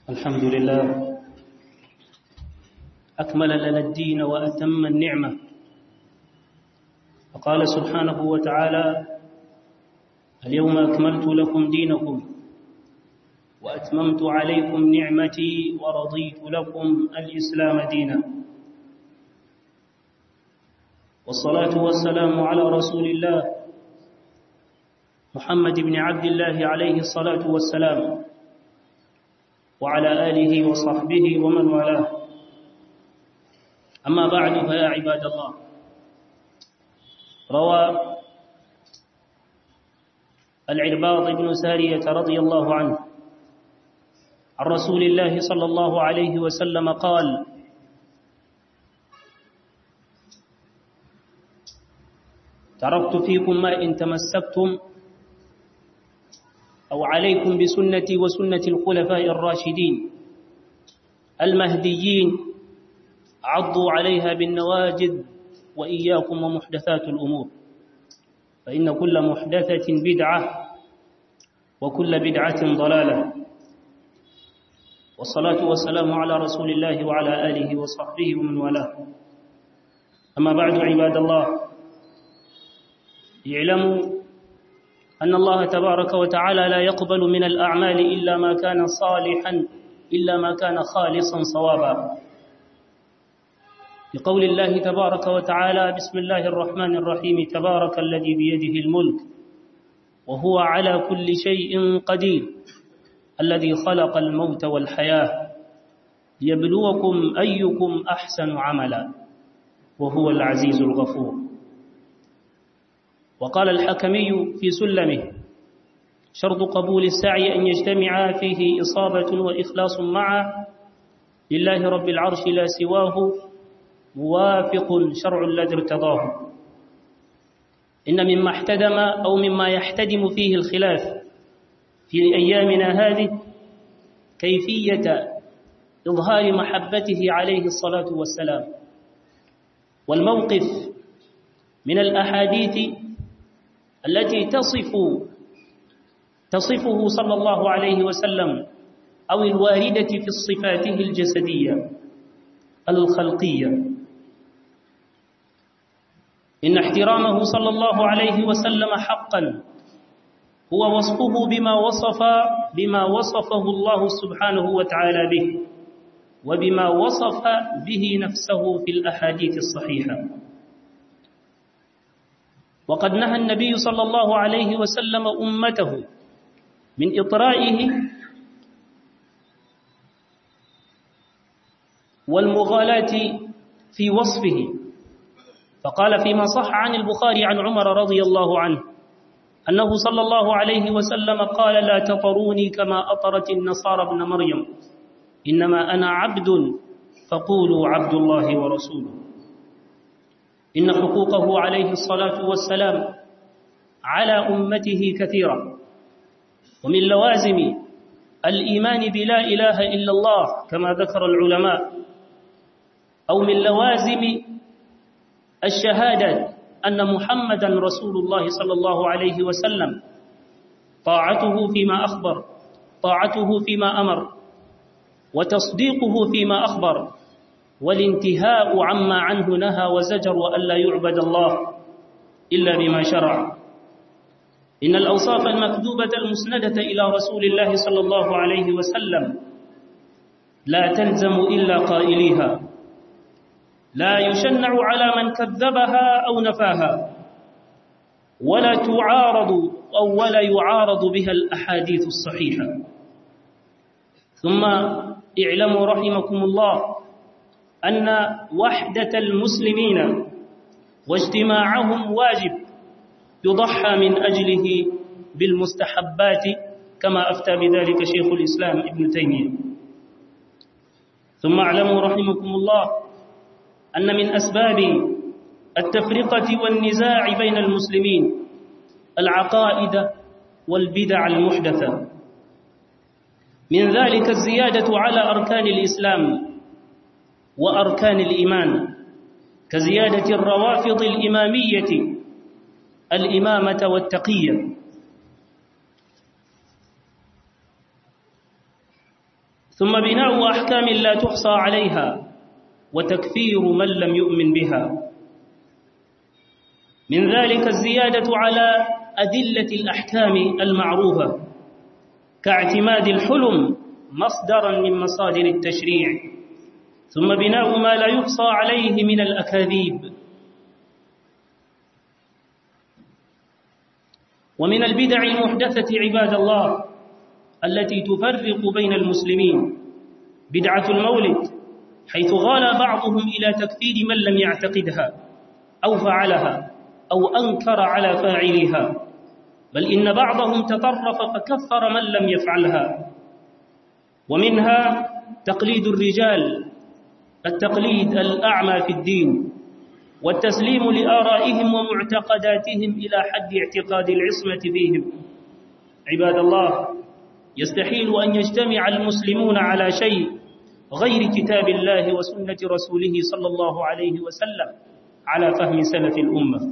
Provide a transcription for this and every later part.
الحمد لله أكمل لنا الدين وأتم النعمة فقال سبحانه وتعالى اليوم أكملت لكم دينكم وأتممت عليكم نعمتي ورضيت لكم الإسلام دينا والصلاة والسلام على رسول الله محمد بن عبد الله عليه الصلاة والسلام وعلى آله وصحبه ومن والاه أما بعد فيا عباد الله روى العرباض بن سارية رضي الله عنه عن رسول الله صلى الله عليه وسلم قال تركت فيكم ما إن تمسكتم أو عليكم بسنتي وسنة الخلفاء الراشدين المهديين عضوا عليها بالنواجذ وإياكم ومحدثات الأمور فإن كل محدثة بدعة وكل بدعة ضلالة والصلاة والسلام على رسول الله وعلى آله وصحبه ومن والاه أما بعد عباد الله اعلموا أن الله تبارك وتعالى لا يقبل من الأعمال إلا ما كان صالحا إلا ما كان خالصا صوابا لقول الله تبارك وتعالى بسم الله الرحمن الرحيم تبارك الذي بيده الملك وهو على كل شيء قدير الذي خلق الموت والحياة ليبلوكم أيكم أحسن عملا وهو العزيز الغفور وقال الحكمي في سلمه شرط قبول السعي أن يجتمع فيه إصابة وإخلاص معه لله رب العرش لا سواه موافق شرع الذي ارتضاه إن مما احتدم أو مما يحتدم فيه الخلاف في أيامنا هذه كيفية إظهار محبته عليه الصلاة والسلام والموقف من الأحاديث التي تصف تصفه صلى الله عليه وسلم أو الواردة في صفاته الجسدية الخلقية إن احترامه صلى الله عليه وسلم حقا هو وصفه بما وصف بما وصفه الله سبحانه وتعالى به وبما وصف به نفسه في الأحاديث الصحيحة وقد نهى النبي صلى الله عليه وسلم أمته من إطرائه والمغالاة في وصفه فقال فيما صح عن البخاري عن عمر رضي الله عنه أنه صلى الله عليه وسلم قال لا تطروني كما أطرت النصارى ابن مريم إنما أنا عبد فقولوا عبد الله ورسوله إن حقوقه عليه الصلاة والسلام على أمته كثيرة ومن لوازم الإيمان بلا إله إلا الله كما ذكر العلماء أو من لوازم الشهادة أن محمدا رسول الله صلى الله عليه وسلم طاعته فيما أخبر طاعته فيما أمر وتصديقه فيما أخبر والانتهاء عما عنه نهى وزجر وألا يعبد الله إلا بما شرع إن الأوصاف المكذوبة المسندة إلى رسول الله صلى الله عليه وسلم لا تلزم إلا قائليها لا يشنع على من كذبها أو نفاها ولا تعارض أو ولا يعارض بها الأحاديث الصحيحة ثم اعلموا رحمكم الله أن وحدة المسلمين واجتماعهم واجب يضحى من أجله بالمستحبات كما أفتى بذلك شيخ الإسلام ابن تيمية ثم اعلموا رحمكم الله أن من أسباب التفرقة والنزاع بين المسلمين العقائد والبدع المحدثة من ذلك الزيادة على أركان الإسلام وأركان الإيمان كزيادة الروافض الإمامية الإمامة والتقية ثم بناء أحكام لا تحصى عليها وتكفير من لم يؤمن بها من ذلك الزيادة على أدلة الأحكام المعروفة كاعتماد الحلم مصدرا من مصادر التشريع ثم بناء ما لا يحصى عليه من الأكاذيب ومن البدع المحدثة عباد الله التي تفرق بين المسلمين بدعة المولد حيث غال بعضهم إلى تكفير من لم يعتقدها أو فعلها أو أنكر على فاعلها بل إن بعضهم تطرف فكفر من لم يفعلها ومنها تقليد الرجال التقليد الأعمى في الدين والتسليم لآرائهم ومعتقداتهم إلى حد اعتقاد العصمة فيهم عباد الله يستحيل أن يجتمع المسلمون على شيء غير كتاب الله وسنة رسوله صلى الله عليه وسلم على فهم سلف الأمة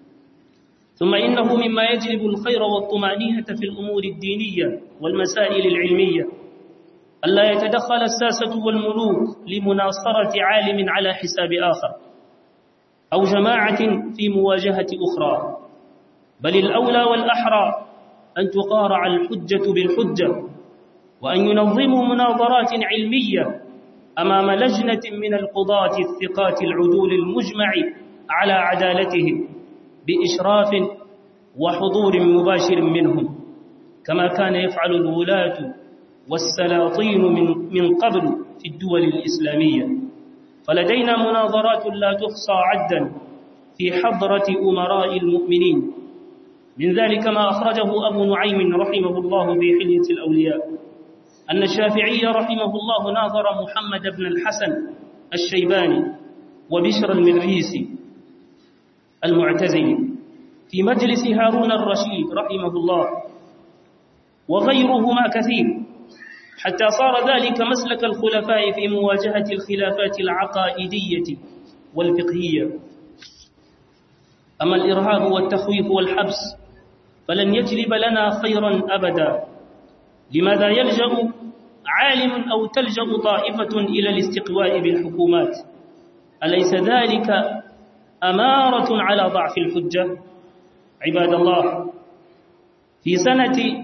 ثم إنه مما يجلب الخير والطمأنينة في الأمور الدينية والمسائل العلمية ألا يتدخل الساسة والملوك لمناصرة عالم على حساب آخر أو جماعة في مواجهة أخرى بل الأولى والأحرى أن تقارع الحجة بالحجة وأن ينظموا مناظرات علمية أمام لجنة من القضاة الثقات العدول المجمع على عدالتهم بإشراف وحضور مباشر منهم كما كان يفعل الولاة والسلاطين من, من قبل في الدول الإسلامية فلدينا مناظرات لا تحصى عدا في حضرة أمراء المؤمنين من ذلك ما أخرجه أبو نعيم رحمه الله في حلية الأولياء أن الشافعي رحمه الله ناظر محمد بن الحسن الشيباني وبشر المريسي المعتزلي في مجلس هارون الرشيد رحمه الله وغيرهما كثير حتى صار ذلك مسلك الخلفاء في مواجهة الخلافات العقائدية والفقهية أما الإرهاب والتخويف والحبس فلن يجلب لنا خيرا أبدا لماذا يلجأ عالم أو تلجأ طائفة إلى الاستقواء بالحكومات أليس ذلك أمارة على ضعف الحجة عباد الله في سنة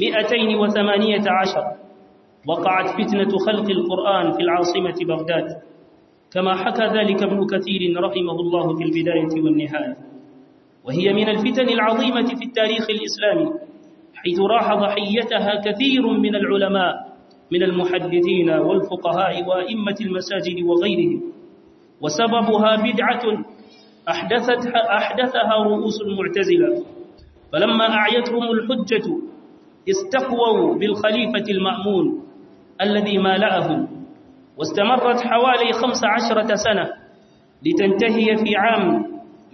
218 وقعت فتنة خلق القرآن في العاصمة بغداد كما حكى ذلك ابن كثير رحمه الله في البداية والنهاية وهي من الفتن العظيمة في التاريخ الإسلامي حيث راح ضحيتها كثير من العلماء من المحدثين والفقهاء وأئمة المساجد وغيرهم وسببها بدعة أحدثتها, أحدثها رؤوس المعتزلة فلما أعيتهم الحجة استقووا بالخليفة المأمون الذي مالأهم واستمرت حوالي خمس عشرة سنة لتنتهي في عام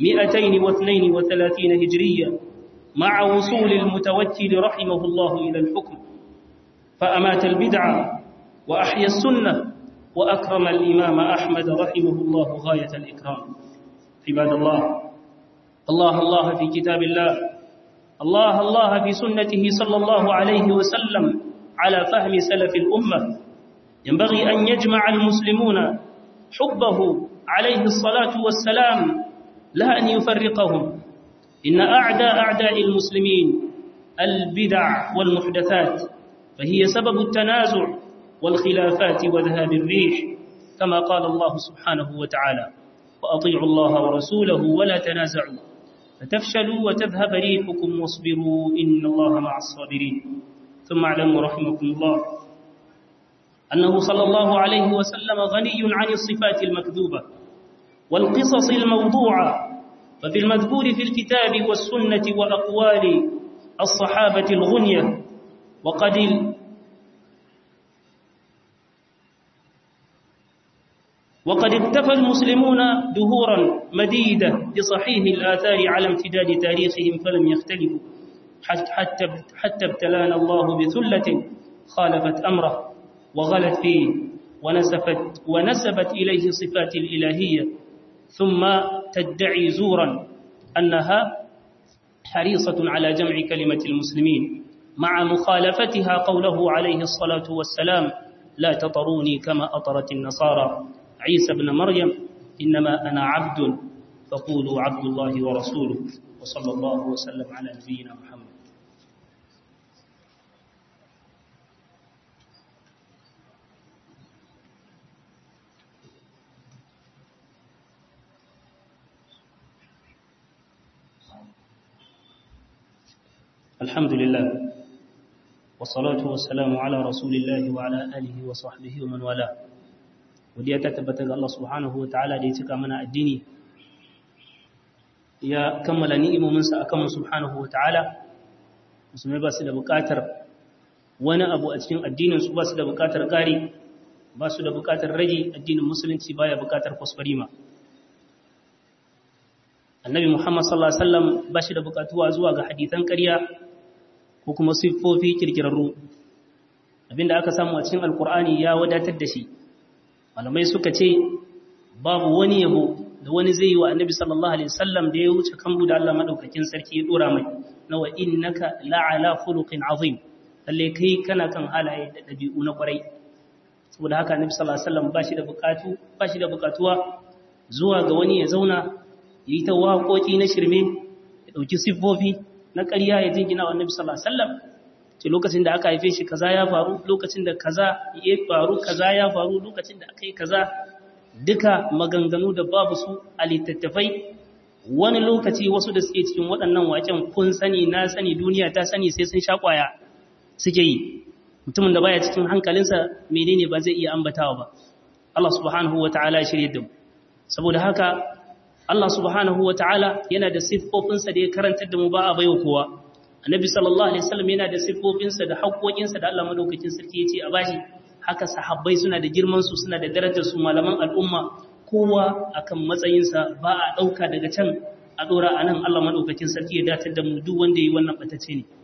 232 هجرية مع وصول المتوكل رحمه الله إلى الحكم فأمات البدعة وأحيا السنة وأكرم الإمام أحمد رحمه الله غاية الإكرام عباد الله الله الله في كتاب الله الله الله في سنته صلى الله عليه وسلم على فهم سلف الأمة ينبغي أن يجمع المسلمون حبه عليه الصلاة والسلام لا أن يفرقهم إن أعداء أعداء المسلمين البدع والمحدثات فهي سبب التنازع والخلافات وذهاب الريح كما قال الله سبحانه وتعالى وأطيعوا الله ورسوله ولا تنازعوا فتفشلوا وتذهب ريحكم واصبروا إن الله مع الصابرين ثم اعلموا رحمكم الله أنه صلى الله عليه وسلم غني عن الصفات المكذوبة والقصص الموضوعة ففي المذكور في الكتاب والسنة وأقوال الصحابة الغنية وقد وقد اكتفى المسلمون دهورا مديدة بصحيح الآثار على امتداد تاريخهم فلم يختلفوا حتى, حتى ابتلانا الله بثلة خالفت أمره وغلت فيه ونسفت, ونسبت إليه صفات الإلهية ثم تدعي زورا أنها حريصة على جمع كلمة المسلمين مع مخالفتها قوله عليه الصلاة والسلام لا تطروني كما أطرت النصارى عيسى ابن مريم إنما أنا عبد فقولوا عبد الله ورسوله وصلى الله وسلم على نبينا محمد الحمد لله والصلاة والسلام على رسول الله وعلى آله وصحبه ومن والاه ودي تتبت الله سبحانه وتعالى دي تكا منا الديني ya kammala ni'imominsa a kanmu subhanahu wa ta'ala musulmai ba su da buƙatar wani abu a cikin addininsu ba su da buƙatar ƙari ba su da buƙatar rage addinin musulunci baya buƙatar kwaskwarima annabi muhammad sallallahu alaihi wasallam ba shi da buƙatuwa zuwa ga hadithan ƙarya ko kuma siffofi kirkirarru abinda aka samu a cikin alkur'ani ya wadatar da shi malamai suka ce babu wani yabo da wani zai yi wa annabi sallallahu alaihi wasallam da ya wuce kambu da Allah madaukakin sarki ya dora mai na wa innaka la'ala khuluqin azim lalle kai kana kan halaye da dabi'u na kwarai saboda haka annabi sallallahu alaihi wasallam bashi da bukatu bashi da bukatuwa zuwa ga wani ya zauna yi ta waƙoƙi na shirme ya dauki siffofi na ƙarya ya jingina wa annabi sallallahu alaihi wasallam ce lokacin da aka haife shi kaza ya faru lokacin da kaza ya faru kaza ya faru lokacin da aka yi kaza duka maganganu da babu su a littattafai wani lokaci wasu da suke cikin waɗannan waken kun sani na sani duniya ta sani sai sun sha ƙwaya suke yi mutumin da baya cikin hankalinsa menene ba zai iya ambatawa ba Allah subhanahu wa ta'ala ya shirye da mu saboda haka Allah subhanahu wa ta'ala yana da siffofinsa da ya karantar da mu ba a baiwa kowa annabi sallallahu alaihi wasallam yana da siffofinsa da haƙoƙinsa da Allah madaukakin sarki ya ce a bashi haka sahabbai suna da girmansu suna da darajarsu malaman al'umma kowa akan matsayinsa ba a ɗauka daga can a ɗora a nan Allah maɗaukakin sarki ya datar da mu duk wanda ya yi wannan ɓatace ne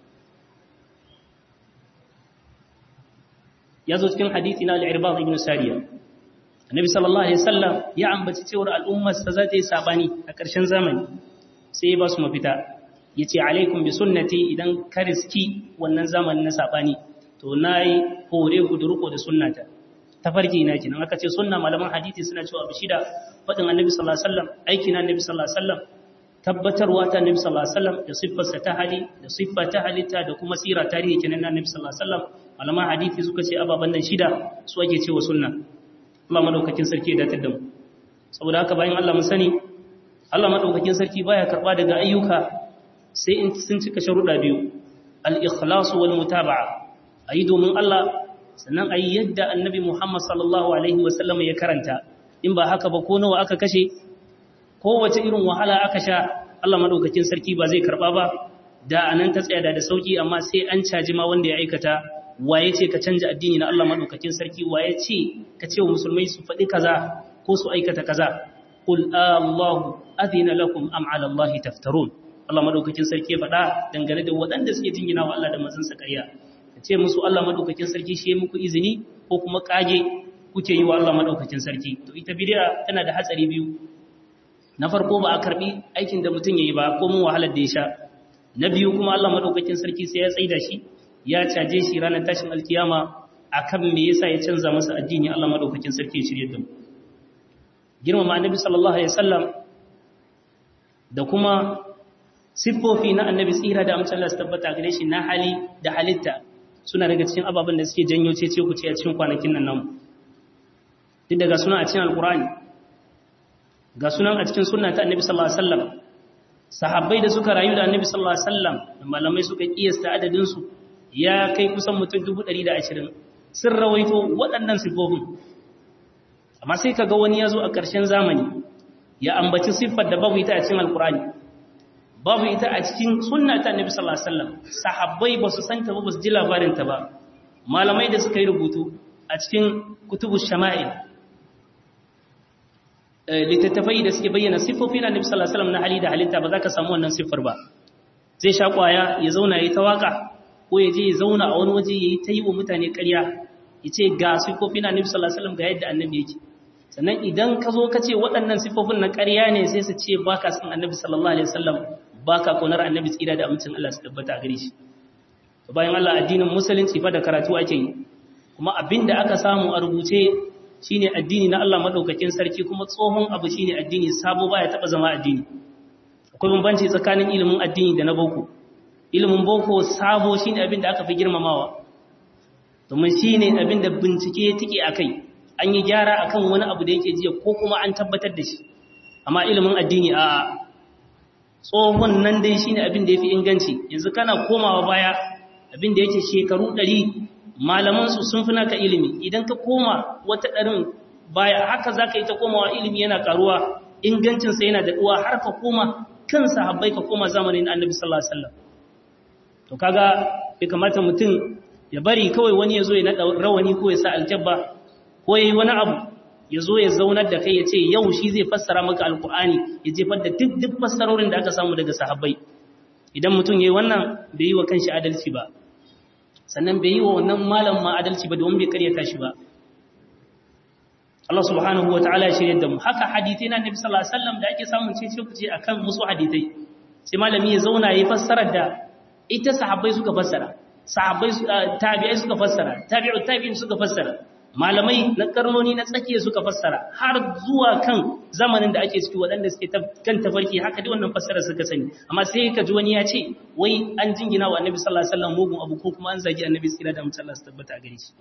ya zo cikin hadithi na al'irbaz ibn sariya annabi sallallahu alaihi wasallam ya ambaci cewar al'ummarsa za ta yi sabani a ƙarshen zamani sai ya ba su mafita ya ce alaikum bi sunnati idan ka riski wannan zamanin na sabani to na yi hore ku da riko da sunnata tafarki na kenan aka ce sunna malaman hadisi suna cewa abu shida faɗin annabi sallallahu alaihi wasallam aiki na annabi sallallahu alaihi wasallam tabbatarwa ta annabi sallallahu alaihi wasallam da siffarsa ta hali da siffa ta halitta da kuma sira tarihi kenan na annabi sallallahu alaihi wasallam malaman hadisi suka ce ababan nan shida su ake cewa sunna Allah madaukakin sarki ya datar da mu saboda haka bayan Allah mun sani Allah madaukakin sarki baya karba daga ayyuka sai in sun cika sharuɗa biyu al-ikhlas wal mutaba'a a yi domin Allah sannan a yi yadda annabi Muhammad sallallahu Alaihi wasallam ya karanta in ba haka ba ko nawa aka kashe kowace irin wahala aka sha Allah maɗaukakin sarki ba zai karɓa ba da a nan ta tsaya da da sauƙi amma sai an caji ma wanda ya aikata waye ce ka canja addini na Allah maɗaukakin sarki waye ce ka ce wa musulmai su faɗi kaza ko su aikata kaza qul Allahu adina lakum am ala Allah taftarun Allah maɗaukakin sarki ya faɗa dangane da waɗanda suke jingina wa Allah da manzansa ƙarya ce musu Allah madaukakin sarki shi ya muku izini ko kuma kage kuke yi wa Allah madaukakin sarki to ita bid'a tana da hatsari biyu na farko ba a karbi aikin da mutum yayi ba ko mun wahalar da ya sha na biyu kuma Allah madaukakin sarki sai ya tsaida shi ya caje shi ranar tashin alkiyama akan me yasa ya canza masa addini Allah madaukakin sarki ya shirye da mu girmama annabi sallallahu alaihi wasallam da kuma siffofi na annabi tsira da amincin Allah su tabbata gare shi na hali da halitta suna daga cikin ababen da suke janyo cece ku ce a cikin kwanakin nan namu duk daga suna a cikin alkurani ga sunan a cikin sunna ta annabi sallallahu alaihi wasallam sahabbai da suka rayu da annabi sallallahu alaihi wasallam da malamai suka kiyasta adadin su ya kai kusan mutum 120 sun rawaito waɗannan sifofin amma sai kaga wani ya zo a ƙarshen zamani ya ambaci siffar da babu ita a cikin alkurani babu ita a cikin sunna ta annabi sallallahu alaihi wasallam sahabbai ba su santa ba ba su ji labarin ta ba malamai da suka yi rubutu a cikin kutubu shama'il littattafai da suke bayyana siffofi na annabi sallallahu alaihi wasallam na hali da halitta ba za ka samu wannan siffar ba zai sha kwaya ya zauna ya ta waka ko ya je ya zauna a wani waje ya yi ta yi wa mutane ƙarya ya ce ga siffofi na annabi sallallahu alaihi wasallam ga yadda annabi yake sannan idan ka zo ka ce waɗannan siffofin na ƙarya ne sai su ce baka san annabi sallallahu alaihi wasallam baka kaunar annabi tsira da amincin Allah su tabbata a gare shi to bayan Allah addinin musulunci fa da karatu ake yi kuma abinda aka samu a rubuce shine addini na Allah madaukakin sarki kuma tsohon abu shine addini sabo baya taba zama addini akwai bambanci tsakanin ilimin addini da na boko ilimin boko sabo shine abinda aka fi girmamawa domin shine abinda bincike tike akai an yi gyara akan wani abu da yake jiya ko kuma an tabbatar da shi amma ilimin addini a tsohon nan dai shine abin da yafi inganci yanzu kana komawa baya abin da yake shekaru 100 malaman su sun fi naka ilimi idan ka koma wata ɗarin baya haka zaka yi ta komawa ilimi yana karuwa ingancin sa yana daɗuwa har ka koma kan sahabbai ka koma zamanin Annabi sallallahu alaihi wasallam to kaga bai kamata mutum ya bari kawai wani ya zo ya nada rawani ko ya sa aljabba ko yayi wani abu ya zo ya zaunar da kai ya ce yau shi zai fassara maka alkur'ani ya jefar da duk duk fassarorin da aka samu daga sahabbai idan mutum yayi wannan bai yi wa kanshi adalci ba sannan bai yi wa wannan malam ma adalci ba domin bai karyata shi ba Allah subhanahu wa ta'ala ya shirye da mu haka hadithai na Nabi sallallahu alaihi wasallam da ake samun cece kuce akan musu hadithai sai malami ya zauna yayi fassarar da ita sahabbai suka fassara sahabbai tabi'ai suka fassara tabi'u tabi'in suka fassara malamai na karnoni na tsakiya suka fassara har zuwa kan zamanin da ake ciki waɗanda suke kan tafarki haka dai wannan fassara suka sani amma sai ka ji wani ya ce wai an jingina wa annabi sallallahu alaihi wasallam mugun abu ko kuma an zagi annabi tsira da mutum Allah su tabbata gare shi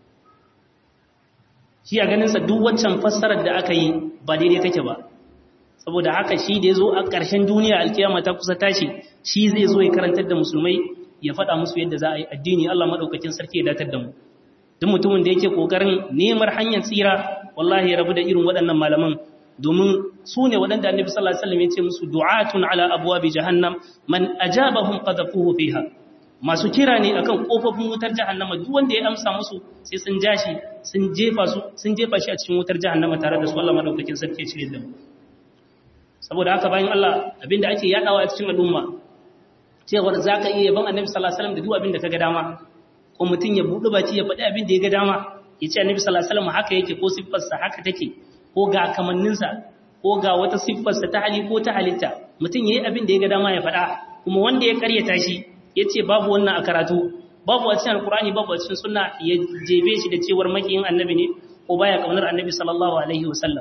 shi a ganin sa duk waccan fassarar da aka yi ba daidai take ba saboda haka shi da yazo a ƙarshen duniya alkiyama ta kusa tashi shi zai zo ya karantar da musulmai ya faɗa musu yadda za a yi addini Allah madaukakin sarki ya datar da mu duk mutumin da yake kokarin neman hanyar tsira wallahi ya rabu da irin waɗannan malaman domin su ne waɗanda annabi sallallahu alaihi wasallam ya ce musu du'atun ala abwabi jahannam man ajabahum qadhafuhu fiha masu kira ne akan kofofin wutar jahannama duk wanda ya amsa musu sai sun jashi sun jefa su sun jefa shi a cikin wutar jahannama tare da su Allah madaukakin sarki ya cire da mu saboda haka bayan Allah abinda ake yadawa a cikin al'umma cewa zaka iya yaban annabi sallallahu alaihi wasallam da duk abinda kaga dama ko mutum ya buɗe baki ya faɗi abin da ya ga dama ya ce annabi sallallahu alaihi wasallam haka yake ko siffarsa haka take ko ga kamanninsa ko ga wata siffarsa ta hali ko ta halitta mutum yayi abin da ya ga dama ya faɗa kuma wanda ya karyata shi ya ce babu wannan a karatu babu a cikin alkur'ani babu a cikin sunna ya jebe shi da cewar makiyin annabi ne ko baya kaunar annabi sallallahu alaihi wasallam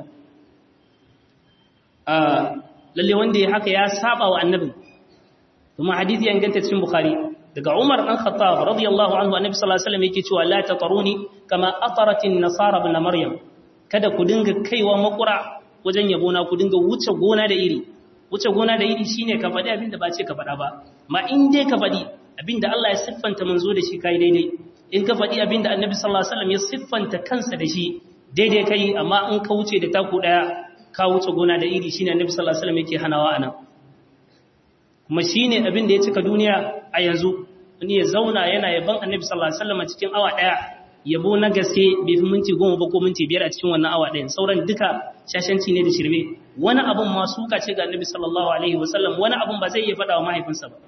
lalle wanda ya haka ya saba wa annabin kuma hadisi ya inganta cikin bukhari daga Umar ɗan Khattab radiyallahu anhu annabi sallallahu alaihi wasallam yake cewa la tataruni kama ataratin nasara ibn maryam kada ku dinga kaiwa makura wajen yabo na ku dinga wuce gona da iri wuce gona da iri shine ka faɗi abin da ba ce ka faɗa ba ma in dai ka faɗi abin da Allah ya siffanta manzo da shi kai daidai in ka faɗi abin da annabi sallallahu alaihi wasallam ya siffanta kansa da shi daidai kai amma in ka wuce da taku daya ka wuce gona da iri shine annabi sallallahu alaihi wasallam yake hanawa anan kuma shine abin da ya cika duniya a yanzu wani ya zauna yana yaban annabi sallallahu alaihi wasallam cikin awa daya yabo na gaske bai fi minti goma ba ko minti biyar a cikin wannan awa ɗayan sauran duka shashanci ne da shirme wani abun ma suka ce ga annabi sallallahu alaihi wasallam wani abun ba zai iya faɗa wa mahaifinsa ba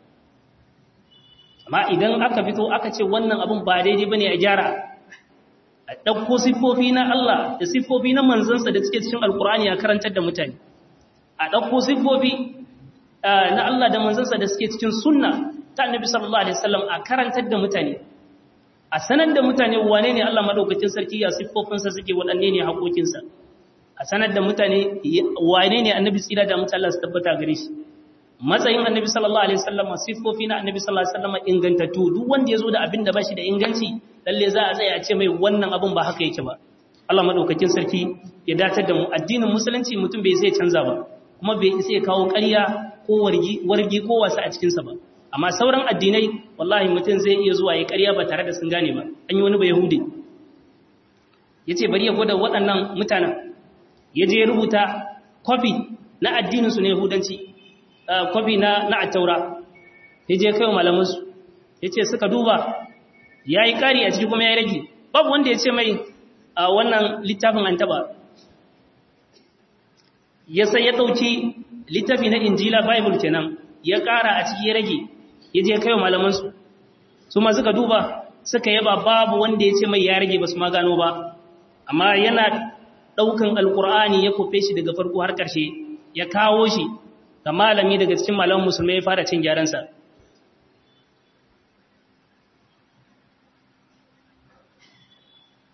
amma idan aka fito aka ce wannan abun ba daidai bane a gyara a ɗauko siffofi na Allah da siffofi na manzansa da suke cikin alkur'ani a karantar da mutane a ɗauko siffofi na Allah da manzansa da suke cikin sunna ta annabi sallallahu alaihi wasallam a karantar da mutane a sanar da mutane wane ne Allah madaukakin sarki ya siffofinsa suke waɗanne ne haƙoƙinsa a sanar da mutane wane ne annabi tsira da mutane Allah su tabbata gare shi matsayin annabi sallallahu alaihi wasallam siffofi na annabi sallallahu alaihi wasallam ingantattu duk wanda ya zo da abin da ba shi da inganci lalle za a tsaya a ce mai wannan abin ba haka yake ba Allah madaukakin sarki ya datar da mu addinin musulunci mutum bai sai canza ba kuma bai sai kawo ƙarya ko wargi wargi ko wasa a cikin sa ba amma sauran addinai wallahi mutum zai iya zuwa ya ƙarya ba tare da sun gane ba an yi wani ba yahudi yace bari ya gwada waɗannan mutanen ya je ya rubuta kwafi na addinin su na yahudanci kwafi na na attaura ya je kai malamansu ya ce suka duba ya yi ƙari a ciki kuma ya rage babu wanda ya ce mai a wannan littafin an taba ya sai ya ɗauki littafi na injila bible kenan ya ƙara a ciki ya rage ya je kai malamansu su ma suka duba suka yaba babu wanda ya ce mai ya rage ba su ma gano ba amma yana ɗaukan alƙur'ani ya kofe shi daga farko har ƙarshe ya kawo shi ga malami daga cikin malaman musulmai ya fara cin gyaransa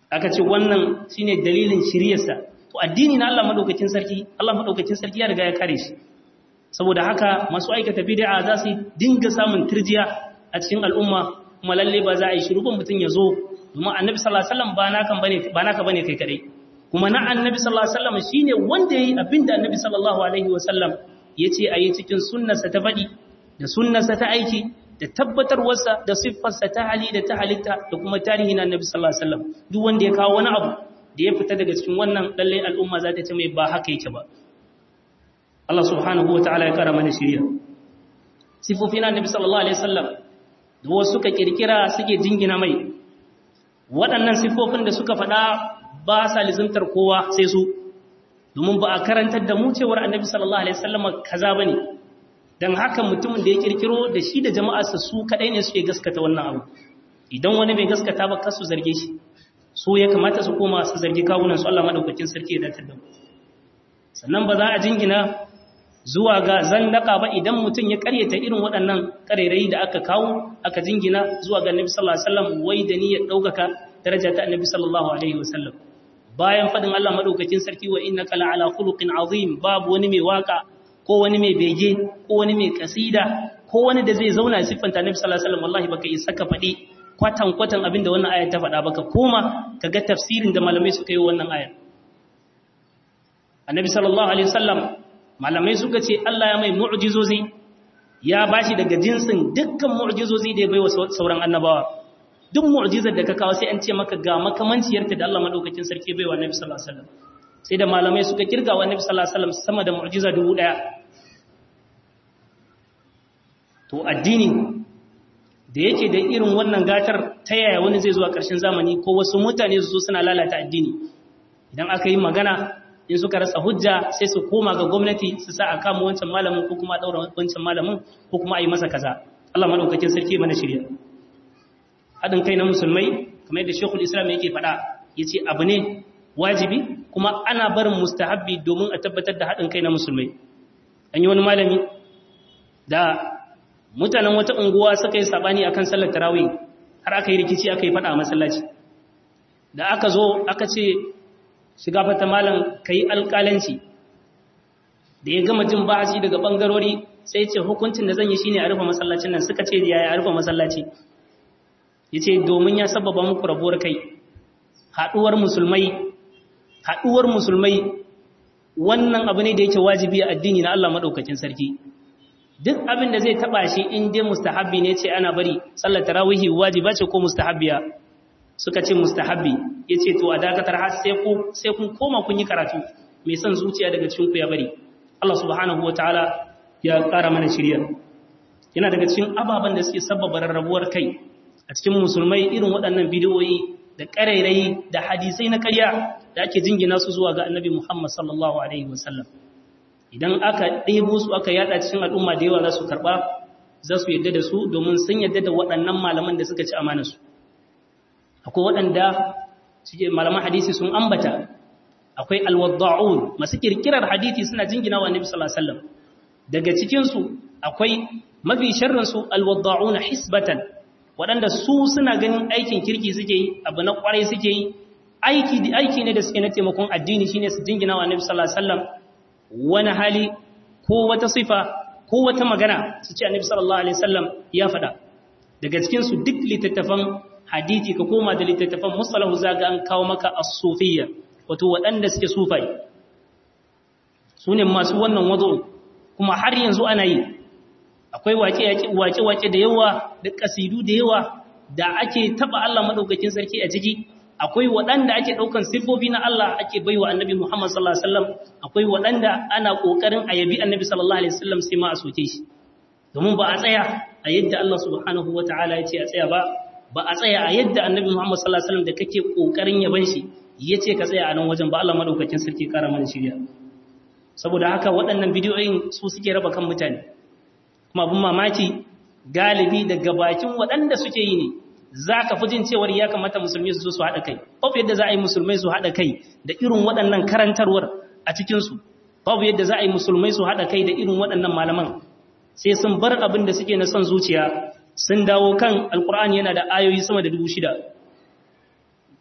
aka ce wannan shine dalilin shiryarsa to addini na Allah madaukakin sarki Allah madaukakin sarki ya riga ya kare shi saboda haka masu aikata bid'a za su dinga samun turjiya a cikin al'umma kuma lalle ba za a yi shiru ba mutum ya zo domin annabi sallallahu alaihi wasallam ba naka bane ba naka bane kai kadai kuma na annabi sallallahu alaihi wasallam shine wanda yayi abinda annabi sallallahu alaihi wasallam yace ayi cikin sunnarsa ta fadi da sunnarsa ta aiki da tabbatarwarsa da siffarsa ta hali da ta halitta da kuma tarihi na annabi sallallahu alaihi wasallam duk wanda ya kawo wani abu da ya fita daga cikin wannan lalle al'umma za ta ce mai ba haka yake ba Allah subhanahu wataala ya kara mana shiriya sifofin annabi sallallahu alaihi wasallam da wasu suka kirkira suke jingina mai waɗannan sifofin da suka faɗa ba sa lizimtar kowa sai su domin ba a karantar da mu cewar annabi sallallahu alaihi wasallam kaza bane dan haka mutumin da ya kirkiro da shi da jama'arsa su kadai ne suke gaskata wannan abu idan wani bai gaskata ba kasu zarge shi so ya kamata su koma su zargi kawunan su Allah madaukakin sarki ya datar da mu sannan ba za a jingina zuwa ga zandaka ba idan mutum ya karyata irin waɗannan karerai da aka kawo aka jingina zuwa ga annabi sallallahu alaihi wasallam wai da niyyar daukaka daraja ta annabi sallallahu alaihi wasallam bayan fadin Allah madaukakin sarki wa innaka la'ala khuluqin azim babu wani mai waka ko wani mai bege ko wani mai kasida ko wani da zai zauna siffanta annabi sallallahu alaihi wasallam wallahi baka isa ka faɗi kwatan kwatan abin da wannan aya ta faɗa baka koma kaga tafsirin da malamai suka yi wannan aya annabi sallallahu alaihi wasallam malamai suka ce Allah ya mai mu'jizozi ya bashi daga jinsin dukkan mu'jizozi da ya baiwa sauran annabawa duk mu'jizar da ka kawo sai an ce maka ga makamanciyarta da Allah madaukakin sarki baiwa annabi sallallahu alaihi wasallam sai da malamai suka kirga wa annabi sallallahu alaihi wasallam sama da mu'jiza dubu daya to addini da yake da irin wannan gatar ta yaya wani zai zuwa ƙarshen zamani ko wasu mutane su zo suna lalata addini idan aka yi magana in suka rasa hujja sai su koma ga gwamnati su sa a kama wancan malamin ko kuma daura wancan malamin ko kuma a yi masa kaza Allah madaukakin sarki mana shirya haɗin kai na musulmai kamar yadda Sheikhul Islam yake faɗa yace abu ne wajibi kuma ana barin mustahabbi domin a tabbatar da haɗin kai na musulmai an yi wani malami da mutanen wata unguwa suka yi sabani akan sallar tarawih har aka yi rikici aka yi faɗa a masallaci da aka zo aka ce shiga fata malam ka yi alƙalanci da ya gama jin ba'asi daga ɓangarori sai ce hukuncin da zan yi shine a rufe masallacin nan suka ce ya a rufe masallaci ya ce domin ya sababa muku rabuwar kai haɗuwar musulmai haɗuwar musulmai wannan abu ne da yake wajibi a addini na Allah maɗaukakin sarki duk abin da zai taɓa shi in dai mustahabbi ne ce ana bari sallar tarawihi wajiba ce ko mustahabbiya suka ce mustahabbi ya ce to a dakatar har sai kun koma kun yi karatu mai son zuciya daga cikinku ya bari Allah subhanahu wa ta'ala ya ƙara mana shirya yana daga cikin ababen da suke sababa rarrabuwar kai a cikin musulmai irin waɗannan bidiyoyi da ƙarairayi da hadisai na ƙarya da ake jingina su zuwa ga annabi Muhammad sallallahu alaihi wasallam idan aka ɗebo su aka yada cikin al'umma da yawa za su karɓa za su yadda da su domin sun yadda da waɗannan malaman da suka ci amanarsu akwai waɗanda suke malaman hadisi sun ambata akwai alwadda'un masu kirkirar hadisi suna jingina wa annabi sallallahu alaihi wasallam daga cikin su akwai mafi sharrin su alwadda'un hisbatan waɗanda su suna ganin aikin kirki suke yi abu na kwarai suke yi aiki aiki ne da suke na taimakon addini shine su jingina wa annabi sallallahu alaihi wasallam wani hali ko wata sifa ko wata magana su ce annabi sallallahu alaihi wasallam ya faɗa daga cikin su duk littattafan hadisi ka koma da littattafan musalahu zaga an kawo maka as-sufiyya wato waɗanda suke sufai su ne masu wannan wazo kuma har yanzu ana yi akwai wake-wake da yawa da kasidu da yawa da ake taba Allah madaukakin sarki a ciki akwai waɗanda ake ɗaukan siffofi na Allah ake baiwa annabi Muhammad sallallahu alaihi wasallam akwai waɗanda ana ƙoƙarin a yabi annabi sallallahu alaihi wasallam sai ma a soke shi domin ba a tsaya a yadda Allah subhanahu wataala ya ce a tsaya ba ba a tsaya a yadda annabi Muhammad sallallahu alaihi wasallam da kake ƙoƙarin yaban shi yace ka tsaya a nan wajen ba Allah madaukakin sarki kara mana shirya saboda haka waɗannan bidiyoyin su suke raba kan mutane kuma abin mamaki galibi daga bakin waɗanda suke yi ne za ka fi jin cewar ya kamata musulmi su zo su haɗa kai babu yadda za a yi musulmai su haɗa kai da irin waɗannan karantarwar a cikinsu babu yadda za a yi musulmai su haɗa kai da irin waɗannan malaman sai sun bar abin da suke na son zuciya sun dawo kan alkur'ani yana da ayoyi sama da dubu shida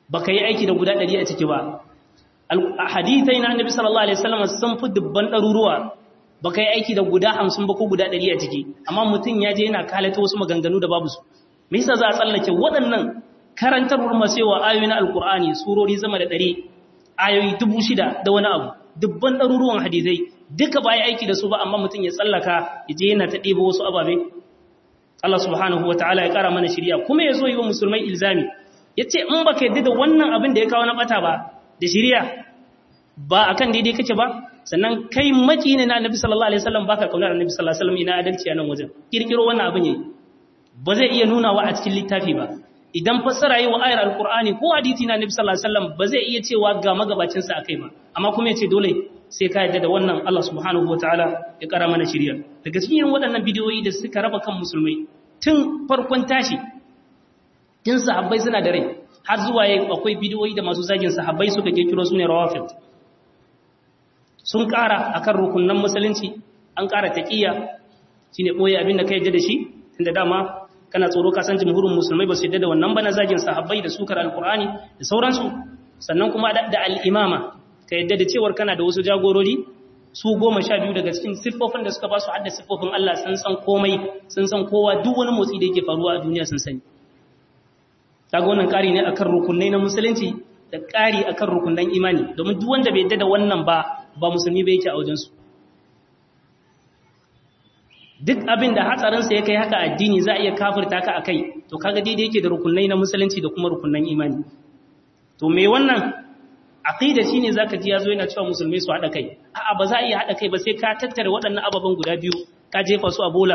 baka yi aiki da guda ɗari a ciki ba hadithai na annabi sallallahu alaihi wasallam sun fi dubban ɗaruruwa baka yi aiki da guda hamsin ba ko guda ɗari a ciki amma mutum ya je yana kalata wasu maganganu da babu su me yasa za a tsallake waɗannan karantarwar masewa ayoyi na alkur'ani surori zama da ɗari ayoyi dubu shida da wani abu dubban ɗaruruwan hadithai duka ba aiki da su ba amma mutum ya tsallaka ya je yana ta ɗebo wasu ababe Allah subhanahu wa ta'ala ya ƙara mana shirya kuma ya zo yi wa musulmai ilzami ya ce in ba ka yadda da wannan abin da ya kawo na ɓata ba da shirya ba a kan daidai kake ba sannan kai maki ne na annabi sallallahu alaihi wasallam baka kaunar annabi sallallahu alaihi wasallam ina adalci a nan wajen kirkiro wannan abin yayi ba zai iya nuna wa a cikin littafi ba idan fassara yi wa ayar alqur'ani ko hadisi na annabi sallallahu alaihi wasallam ba zai iya cewa ga magabacin sa akai ba amma kuma yace dole sai ka yadda da wannan Allah subhanahu wataala ya kara mana shirya daga cikin irin waɗannan bidiyoyi da suka raba kan musulmai tun farkon tashi tun sahabbai suna da rai har zuwa yayi akwai bidiyoyi da masu zagin sahabbai suka kirkiro su ne rawafid sun ƙara akan rukunnan musulunci an ƙara taqiyya shine boye abin da ka yadda da shi tunda dama kana tsoro ka san jumhurin musulmai ba su yadda da wannan ba na zagin sahabbai da sukar alqur'ani da sauransu sannan kuma da al-imama ka yadda da cewar kana da wasu jagorori su goma sha biyu daga cikin siffofin da suka ba su hadda siffofin Allah sun san komai sun san kowa duk wani motsi da yake faruwa a duniya sun sani kaga wannan ƙari ne akan rukunai na musulunci da ƙari akan rukunan imani domin duk wanda bai yadda da wannan ba ba musulmi bai yake a wajensu duk abin da hatsarinsa ya kai haka addini za a iya kafirta ka a kai to kaga daidai yake da rukunai na musulunci da kuma rukunan imani to me wannan aqida shine zaka ji yazo yana cewa musulmai su hada kai a'a ba za a iya hada kai ba sai ka tattare waɗannan ababen guda biyu ka jefa su a bola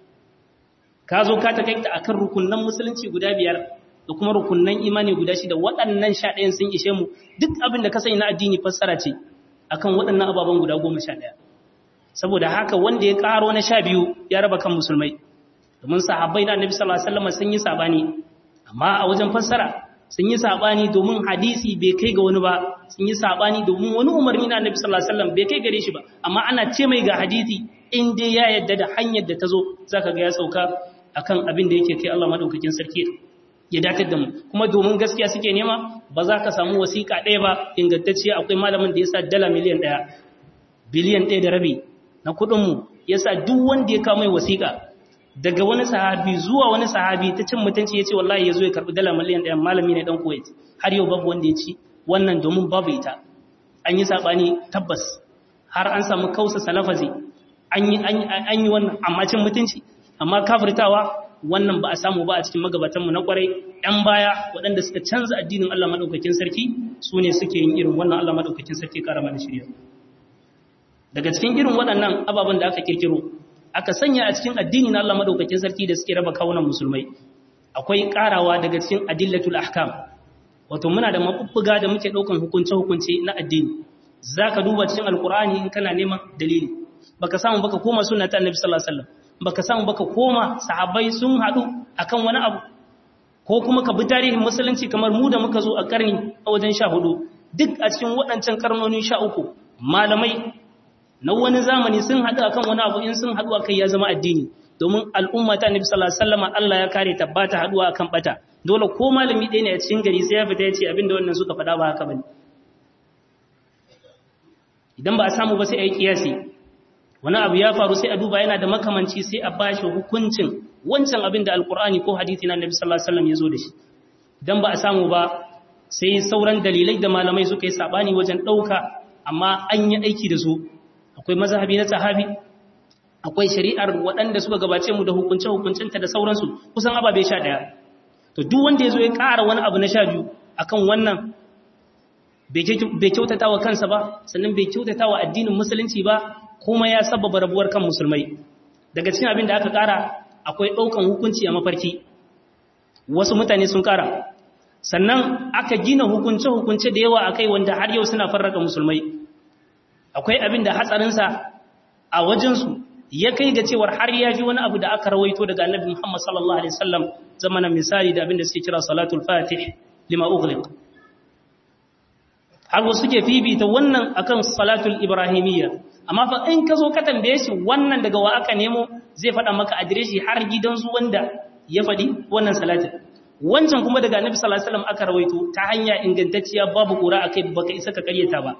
ka zo ka ta kai ta akan rukunan musulunci guda biyar da kuma rukunan imani guda shida waɗannan sha ɗayan sun ishe mu duk abin da ka sani na addini fassara ce akan waɗannan ababen guda goma sha ɗaya saboda haka wanda ya ƙaro na sha biyu ya raba kan musulmai domin sahabbai na annabi sallallahu alaihi wasallam sun yi sabani amma a wajen fassara sun yi sabani domin hadisi bai kai ga wani ba sun yi sabani domin wani umarni na annabi sallallahu alaihi wasallam bai kai gare shi ba amma ana ce mai ga hadisi in dai ya yadda da hanyar da ta zo zaka ga ya sauka akan abin da yake kai Allah madaukakin sarki ya dakatar da mu kuma domin gaskiya suke nema ba za ka samu wasiƙa ɗaya ba ingantacciya akwai malamin da ya sa dala miliyan ɗaya biliyan ɗaya da rabi na kuɗinmu ya sa duk wanda ya kawo mai wasiƙa daga wani sahabi zuwa wani sahabi ta cin mutunci ya ce wallahi ya zo ya karɓi dala miliyan ɗaya malami ne ɗan kuwait har yau babu wanda ya ci wannan domin babu ita an yi saɓani tabbas har an samu kausa salafazi an yi wannan amma cin mutunci amma kafirtawa wannan ba a samu ba a cikin magabatanmu na kwarai ‘yan baya waɗanda suka canza addinin Allah maɗaukakin sarki su ne suke yin irin wannan Allah maɗaukakin sarki ƙara mana shirya daga cikin irin waɗannan ababen da aka kirkiro aka sanya a cikin addini na Allah maɗaukakin sarki da suke raba kawunan musulmai akwai ƙarawa daga cikin adillatul ahkam wato muna da mabubbuga da muke ɗaukan hukunce-hukunce na addini za ka duba cikin alkur'ani in kana neman dalili baka samu baka koma sunna ta annabi sallallahu alaihi wasallam baka samu baka koma sahabbai sun hadu akan wani abu ko kuma ka bi tarihin musulunci kamar mu da muka zo a karni a wajen 14 duk a cikin waɗancan karnoni 13 malamai na wani zamani sun hadu akan wani abu in sun hadu akai ya zama addini domin al'umma ta annabi sallallahu alaihi wasallam Allah ya kare ta bata haduwa akan bata dole ko malami ɗaya ne a cikin gari sai ya fita ya ce abinda wannan suka faɗa ba haka bane idan ba a samu ba sai a yi kiyasi wani abu ya faru sai a duba yana da makamanci sai a bashi hukuncin wancan abin da alkur'ani ko hadithi na nabi sallallahu alaihi wasallam ya zo da shi dan ba a samu ba sai sauran dalilai da malamai suka yi sabani wajen dauka amma an yi aiki da su akwai mazhabi na sahabi akwai shari'ar waɗanda suka gabace mu da hukunce hukuncinta da sauransu kusan ababe sha ɗaya to duk wanda ya zo ya ƙara wani abu na sha biyu akan wannan bai kyautata wa kansa ba sannan bai kyautata wa addinin musulunci ba kuma ya sababa rabuwar kan musulmai daga cikin abin da aka kara akwai ɗaukan hukunci a mafarki wasu mutane sun kara sannan aka gina hukunce-hukunce da yawa akai wanda har yau suna farraka musulmai akwai abin da hatsarinsa a wajensu ya kai ga cewar har ya fi wani abu da aka rawaito daga annabi Muhammad sallallahu alaihi wasallam zamanin misali da abin da suke kira salatul fatih lima ughliq har wasu suke fifita wannan akan salatul ibrahimiyya amma fa in ka zo ka tambaye shi wannan daga wa aka nemo zai faɗa maka adireshi har gidansu wanda ya faɗi wannan salatin wancan kuma daga annabi sallallahu alaihi wasallam aka rawaito ta hanya ingantacciya babu kura akai baka isa ka karyata ba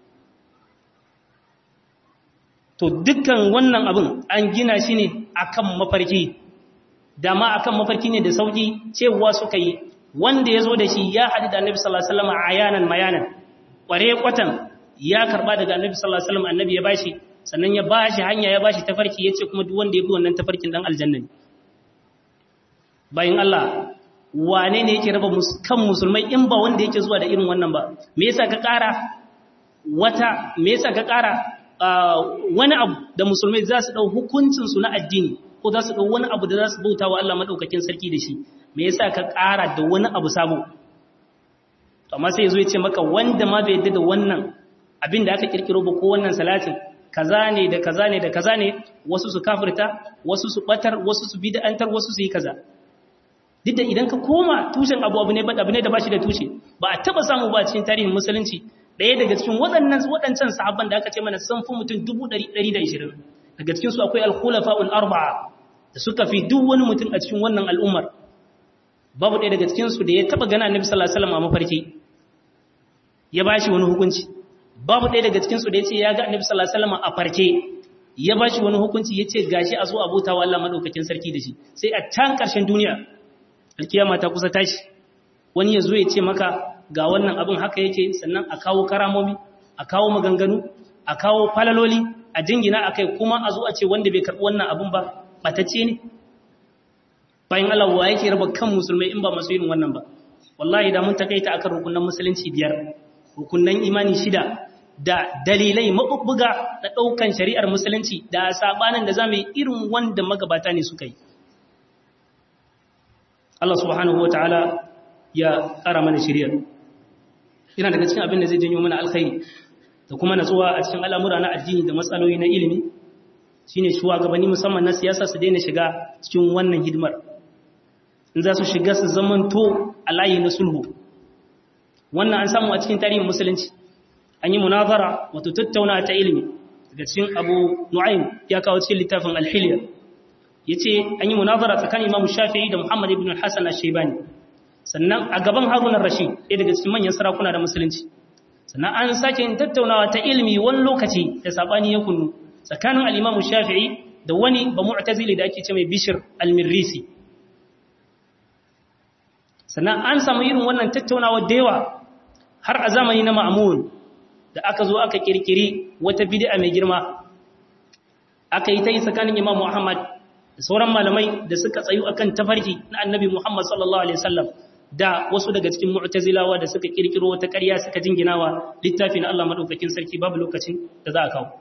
to dukkan wannan abin an gina shi ne akan mafarki dama akan mafarki ne da sauki cewa suka yi wanda ya zo da shi ya haɗu da annabi sallallahu alaihi wasallam ayanan mayanan kware kwatan ya karba daga annabi sallallahu alaihi wasallam annabi ya bashi sannan ya bashi hanya ya bashi tafarki yace kuma duk wanda ya bi wannan tafarkin dan aljanna ne bayan Allah wane ne yake raba kan musulmai in ba wanda yake zuwa da irin wannan ba me yasa ka ƙara wata me yasa ka ƙara wani abu da musulmai za su dau hukuncin su na addini ko za su dau wani abu da za su bauta wa Allah madaukakin sarki da shi me yasa ka ƙara da wani abu sabo to amma sai yazo ya ce maka wanda ma bai yadda da wannan abin da aka kirkiro ba ko wannan salatin kaza ne da kaza ne da kaza ne wasu su kafirta wasu su batar wasu su bid'antar wasu su yi kaza duk da idan ka koma tushen abu abu ne abu ne da bashi da tushe ba a taba samu ba cikin tarihin musulunci ɗaya daga cikin waɗannan waɗancan sahabban da aka ce mana sun fi mutum 120 daga cikin su akwai al-khulafa'ul arba'a da suka fi duk wani mutum a cikin wannan al'ummar babu ɗaya daga cikin su da ya taba gana annabi sallallahu alaihi wasallam a mafarki ya bashi wani hukunci babu ɗaya daga cikin su da ya ce ya ga annabi sallallahu alaihi wasallam a farke ya bashi wani hukunci ya ce gashi a zo abota wa Allah madaukakin sarki da shi sai a can ƙarshen duniya alkiyama ta kusa tashi wani ya zo ya ce maka ga wannan abin haka yake sannan a kawo karamomi a kawo maganganu a kawo falaloli a jingina a kai kuma a zo a ce wanda bai karɓi wannan abin ba ɓatacce ne bayan Allah wa yake raba kan musulmai in ba masu irin wannan ba wallahi da mun takaita akan rukunan musulunci biyar rukunan imani shida da dalilai mabubbuga na ɗaukan shari'ar musulunci da sabanin da zamu yi irin wanda magabata ne suka yi Allah subhanahu ta'ala ya ƙara mana shiriyar ina daga cikin abin da zai janyo mana alkhairi da kuma natsuwa a cikin al'amura na addini da matsaloli na ilimi shine shugabanni musamman na siyasa su daina shiga cikin wannan hidimar in za su shiga su zamanto a layi na sulhu wannan an samu a cikin tarihin musulunci an yi munazara wato tattauna ta ilimi daga cikin abu nu'aym ya kawo cikin littafin alhiliya ya ce an yi munazara tsakanin imamu shafi'i da muhammad ibn hassan al-shaibani sannan a gaban harunan rashid ɗaya daga cikin manyan sarakuna da musulunci sannan an sake yin tattaunawa ta ilimi wani lokaci da saɓani ya kunnu tsakanin al'imamu shafi'i da wani ba mu'tazili da ake ce mai bishir al-mirrisi sannan an samu irin wannan tattaunawa da yawa har a zamani na ma'amun da aka zo aka kirkiri wata bid'a mai girma aka yi ta yi tsakanin imam muhammad da sauran malamai da suka tsayu akan tafarki na annabi muhammad sallallahu alaihi wasallam da wasu daga cikin mu'tazilawa da suka kirkiro wata ƙarya suka jinginawa littafin Allah madaukakin sarki babu lokacin da za a kawo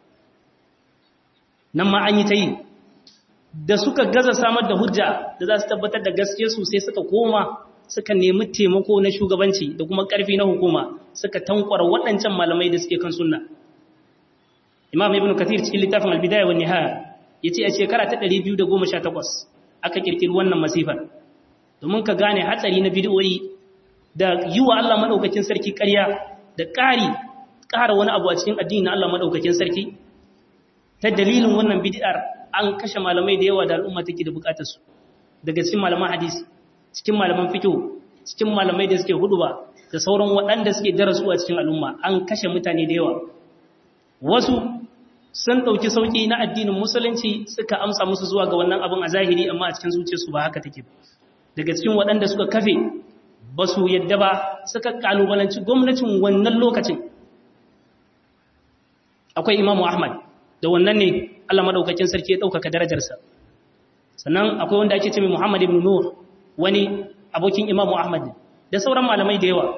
nan ma an yi ta yi da suka gaza samar da hujja da za su tabbatar da gaske su sai suka koma suka nemi taimako na shugabanci da kuma ƙarfi na hukuma suka tankwara waɗancan malamai da suke kan sunna imam ibn kathir cikin littafin albidaya wa nihaya yace a shekara ta 218 aka kirkiri wannan masifar domin ka gane hatsari na bid'o'i da yi wa Allah madaukakin sarki ƙarya da ƙari ƙara wani abu a cikin addini na Allah madaukakin sarki ta dalilin wannan bid'ar an kashe malamai da yawa da al'umma take da bukatar su daga cikin malaman hadisi cikin malaman fiqh cikin malamai da suke huduba da sauran waɗanda suke darasu a cikin al'umma an kashe mutane da yawa wasu sun ɗauki sauƙi na addinin musulunci suka amsa musu zuwa ga wannan abin a zahiri amma a cikin zuciyarsu ba haka take daga cikin waɗanda suka kafe ba su yadda ba suka kalubalanci gwamnatin wannan lokacin akwai imamu ahmad da wannan ne allah maɗaukakin sarki ya ɗaukaka darajarsa sannan akwai wanda ake ce mai muhammad ibn nur wani abokin imamu ahmad da sauran malamai da yawa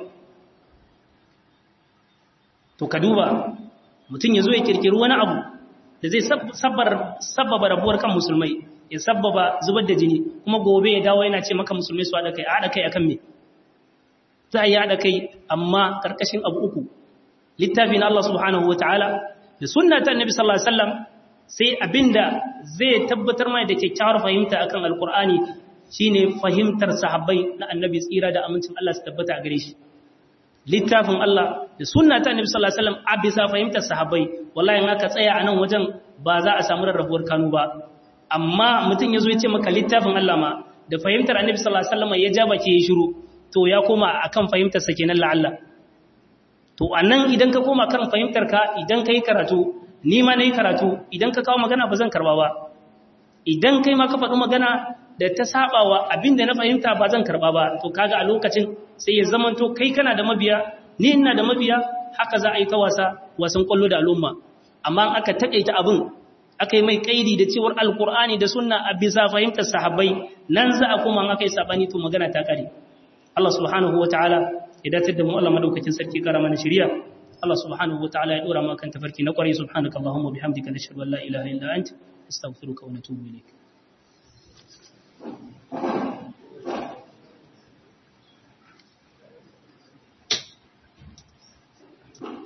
to ka duba mutum ya zo ya kirkiri wani abu da zai sabbaba rabuwar kan musulmai ya sabbaba zubar da jini kuma gobe ya dawo yana ce maka musulmai su haɗa kai a haɗa kai akan me za a yi haɗa kai amma ƙarƙashin abu uku littafi na Allah subhanahu wa ta'ala da sunna ta annabi sallallahu alaihi wasallam sai abinda zai tabbatar mai da kyakkyawar fahimta akan alqur'ani shine fahimtar sahabbai na annabi tsira da amincin Allah su tabbata a gare shi littafin Allah da sunna ta Annabi sallallahu alaihi wasallam a bisa fahimtar sahabbai wallahi in aka tsaya a nan wajen ba za a samu rarrabuwar kanu ba amma mutum yazo ya ce maka littafin Allah ma da fahimtar annabi sallallahu alaihi wasallam ya ja baki ya shiru to ya koma akan fahimtar sa kenan la'alla to anan idan ka koma kan fahimtar ka idan kai karatu ni ma nayi karatu idan ka kawo magana ba zan karba ba idan kai ma ka faɗi magana da ta sabawa abinda na fahimta ba zan karba ba to kaga a lokacin sai ya zamanto kai kana da mabiya ni ina da mabiya haka za a yi ta wasa wasan kwallo da al'umma amma aka takaita abin aka yi mai kaidi da cewar alkur'ani da sunna a bisa fahimtar sahabbai nan za a kuma aka yi sabani to magana ta kare Allah subhanahu wataala ya datar da mu Allah madaukakin sarki kara mana shari'a Allah subhanahu wataala ya dora mu kan tafarki na kwarai subhanakallahumma bihamdika nashhadu an la ilaha illa anta astaghfiruka wa natubu ilayk